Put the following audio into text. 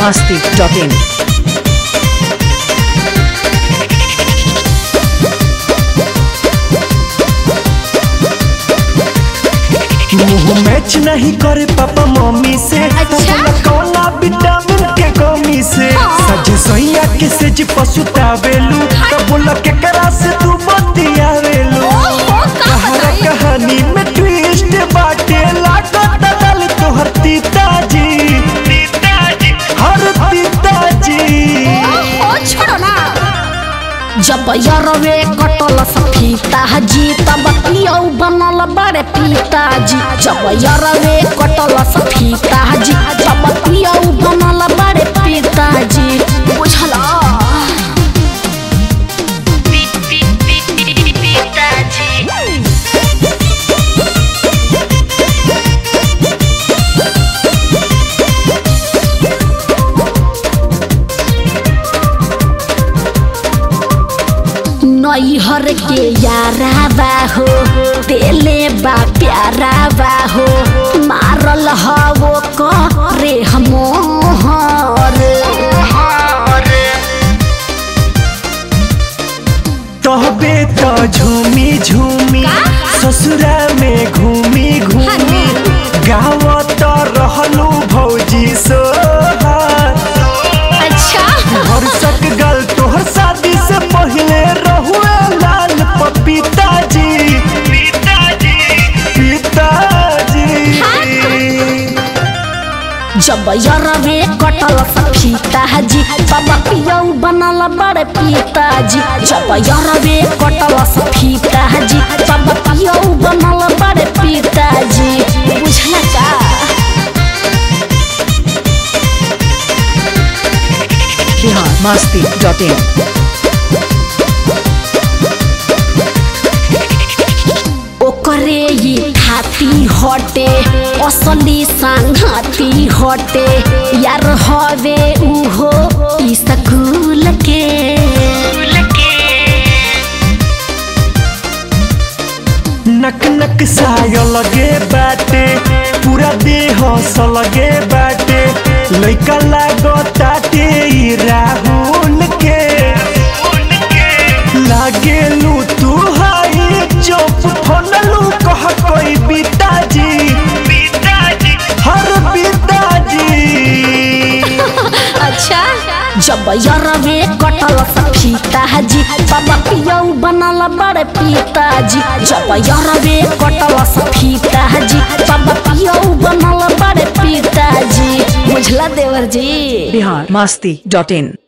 masti.in. मुंह match नहीं करे पापा मम्मी से अच्छा? तब कौना विटामिन के कमी से सज सोइया के से जी पसुतावेलू तब बोला के करा से तू बतियावेलू ओहो, का कहानी बताई? कहानी में ट्विस्ट बाटे लागत दल तोहर पिताजी हर पिताजी ओ छोड़ो ना जब यरवे कटल सफीता जी तब पियौ बनल बड़े पिताजी जब यरवे कटल सफीता जी जब पियौ बनल बड़े पिताजी बुझल नैहर के यारा बा हो तेले बा प्यारा बा हो मारल हवो करे हमोहर तहबे तो झूमी झूमी ससुरा में घूमी घूमी गाँव तो रहलू भौजी सोहार अच्छा हर सक गल तोहर शादी से पहले रहुए लाल पपीता जी पिताजी जब यरवे कटल सफीता जी तब पियौ बनल बड़े पिताजी जब यरवे कटल सफीता जी तब पियौ बनल बड़े पिताजी बुझला का Bihar masti.in. ओकरे ये खाती हटे असली संघाती हटे यार हवे उहो ई स्कूल के नक नक साय लगे बाटे पूरा देह सलगे बाटे लइका लागो ताटे ई राहुल के लागेलू तू हाई चुप फोनलू कह कोई पिताजी हर पिताजी अच्छा जब यरवे कटल सफीता जी तब पियौ बनल बड़े पिताजी जब यरवे कटल सफीता जी तब पियौ बनल बड़े पिताजी बुझला देवर जी Bihar masti.in.